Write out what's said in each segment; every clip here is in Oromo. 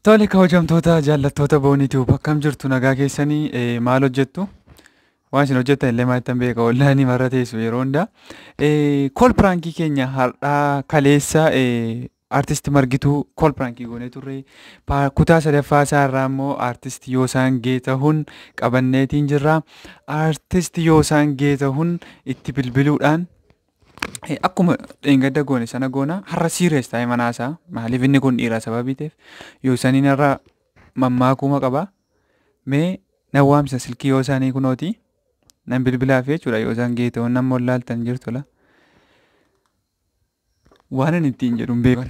Tole kabajamtoota jaallattoota booniitiif akkam jirtu nagaa keessanii maal hojjettu? Waan isin hojjettan illee maal ittiin beeka ollaanii marra teessu yeroo hundaa. Kool piraankii keenya har'aa kaleessa artist Margituu kool piraankii goonee turre. Kutaa sadaffaa isaa irraa immoo artist Yoosaan Geetahuun qabanneetiin jirra. Artist Yoosaan Geetahuun itti bilbiluudhaan akkuma dheengadda goone sana goona har'a siirees taa'ee manaasaa maaliif inni kun dhiira sababii ta'eef Yoosaniin har'a mammaakuma qaba. Mee nan waamsa silkii Yoosaanii kunooti. nan bilbilaaf jechuudha Yoosaan Geetahuun nan mollaaltan jirtula. waan ani ittiin jedhu hin beekan.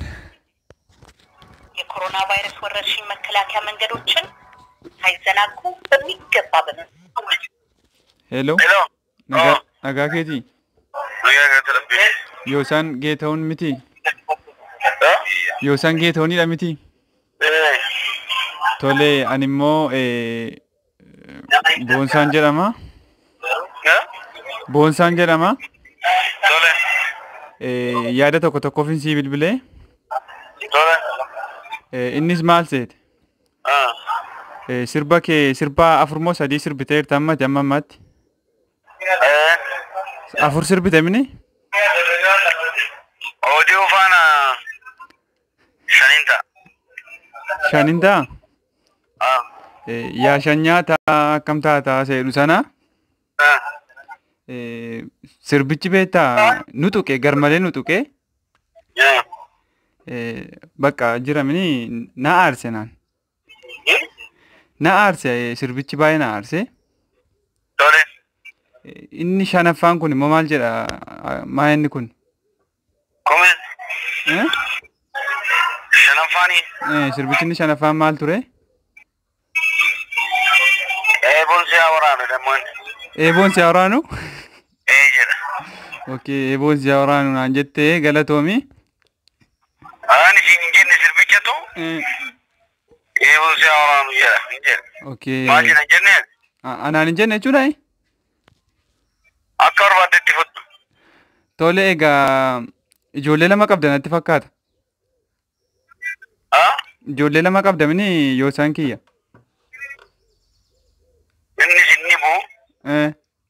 የኮሮና ቫይረስ ወረርሽኝ መከላከያ መንገዶችን ሳይዘናጉ በሚገባ በመ ሄሎ Hello. nagaa nagaa keetii Nagaa kan ta'e. Yoosaan Geetahuun miti Eh? Yoosaan Geetahuunidha miti Eh. tole ani immoo eh, Boonsaan jedhama Eh? Boonsaan jedhama Tole. Eh, yaada tokko tokkoof sii bilbilee Tole. Eh, innis maal seete Ah. Eh, sirba kee sirba afur moo sadii sirbiteerta ammati amma ammaatti Eh. afur sirbite mini Oduu faana shanin ta'a. shanin ta'a Ah. Eh, yaa shan nyaata akkam taata seedhu sana Ah. Eh, sirbichi beektaa nu tuqe garmalee nu tuqe Yeah. eh, bakka jira mini na aarse naan Hmm? na aarse eh, sirbichi baay'ee na aarse Tole. Eh, inni shanaffaan kun immoo maal jedha Ah, maa inni kun Comment. eh? Shanaffaani. Eh, sirbichi inni shanaffaan maal ture Eeboon siyaa waraana dammoon. eeboon si waraanu Eh jedha. okay eeboon si waraanu naan jettee galatoomi Aan isin hin jenne sirbichatu eh, eeboon siyaa waraanu jedha. Hin jedha. okay Maal jedha hin jenneen? Ah, anaan hin jenne jechuudha eh? Akka barbaaddetti fudhu. tole egaa ijoollee lama qabda natti fakkaata Ah? ijoollee lama qabda mini yoosaan kiyya Innis inni buu. eh,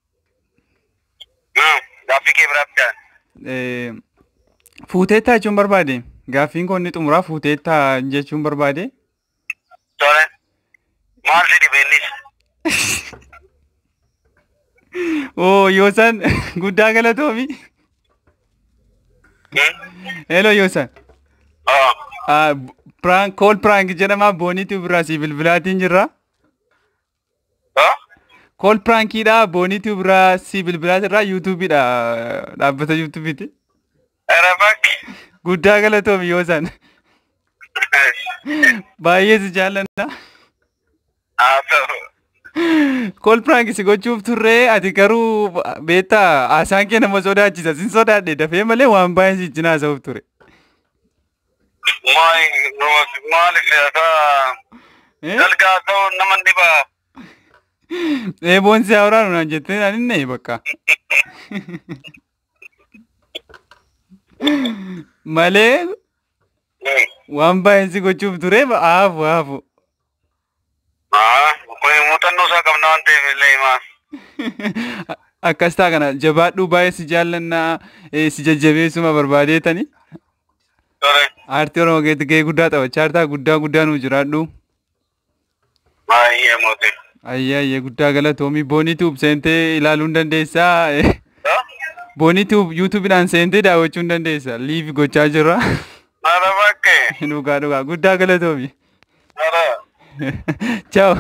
Hmm. Gaaffii kee biraatti ta'an. eh, fuuteettaa jechuun barbaade gaaffiin koo inni xumuraa fuuteettaa jechuun barbaade Tole. Maal si dhibe innis? oo yoosaan guddaa galatoomi Hmm? hello yoosaan Ah. Ah, prank kool prank jedhama booniitu biraa si bilbilaatiin jirra Ah? kool prankiidha booniitu biraa si bilbilaa jirra yuutuubiidha dhaabbata yuutuubiiti Era bakki. guddaa galatoomi yoosaan baay'ee si jaalladha Haa ta'u. kool prank si gochuuf turree ati garuu beektaa haasaan kee nama sodaachisa sin sodaadhe dafee malee waan baay'ee si cinaa haasa'uuf ture Maali maaliif akka Eh? dalgaa ta'u nama dhiba. eeboon si haaraanu naan jettee naan hinne bakka malee waan baay'ee si gochuuf ture haafu haafu Haa kun muuxannoo isaa qabna waan ta'eef illee himaa. akkas ta'a kana jabaadhuu baay'ee si jaallannaa eh, si jajjabeessuma barbaadeetani Tole. aartii oromoo keessatti gahee guddaa taphachaa jirta guddaa guddaa nuu jiraadhu Baay'ee mootii. ayyee ayyee guddaa galatoomii booniituub seentee ilaaluu hin dandeessaa eh, Ah? booniituub yuutuubidhaan seentee daawwachuu hin dandeessa liivi gochaa jirra Nara bakke. dhugaa dhugaa guddaa galatoomii Nara. Ciao.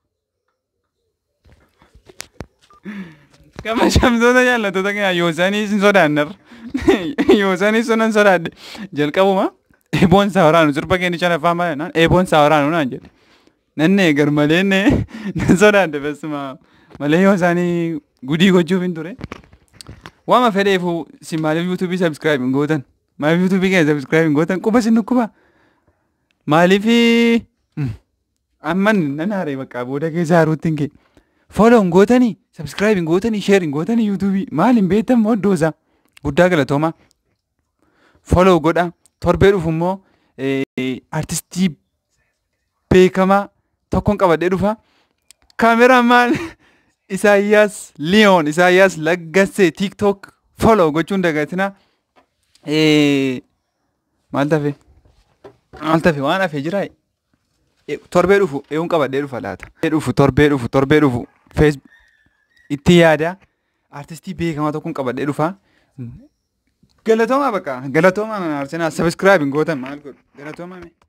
Gama shamtoota jaallattoota keenya yoosanii sin sodaannar. Yoosanii sunan sodaadhe. Jalqabuma eeboon isaa waraanu sirba keenya shanaffaa malee naan eeboon isaa waraanu naan jedhe. Nanne gar malee ne nan sodaadhe bessuma malee yoosaanii gudii gochuuf hin ture. Waama fedheefu si maaliif yuutuubii sabskiraayib hin gootan? Maaliif yuutuubii keenya sabskiraayib hin gootan? Quba sin dhukkuba? Maaliifii? amman nan haare bakka booda keessa haaruutti hin kee follow hin gootanii subscribe hin gootanii share hin gootanii yuutuubii maal hin beektan moo iddoosaa guddaa galatooma follow godha torbee dhufu immoo artistii beekamaa tokkoon qabadhee dhufa. Kaameramaan Isaayyaas Liyoon Isaayyaas Laggassee TikTok follow gochuun dagatina. Maal tafe? Maal tafe waan hafee jiraa? Torbee dhufu eeguun qabadhee dhufa laata? Dhufu torbee dhufu torbee dhufu fees itti yaada. Artistii beekamaa tokkoon qabadhee dhufa. Galatoomaa bakka galatoomaa mana arsenaa sabiskiraabiin gootan maal godhu galatoomaa mee.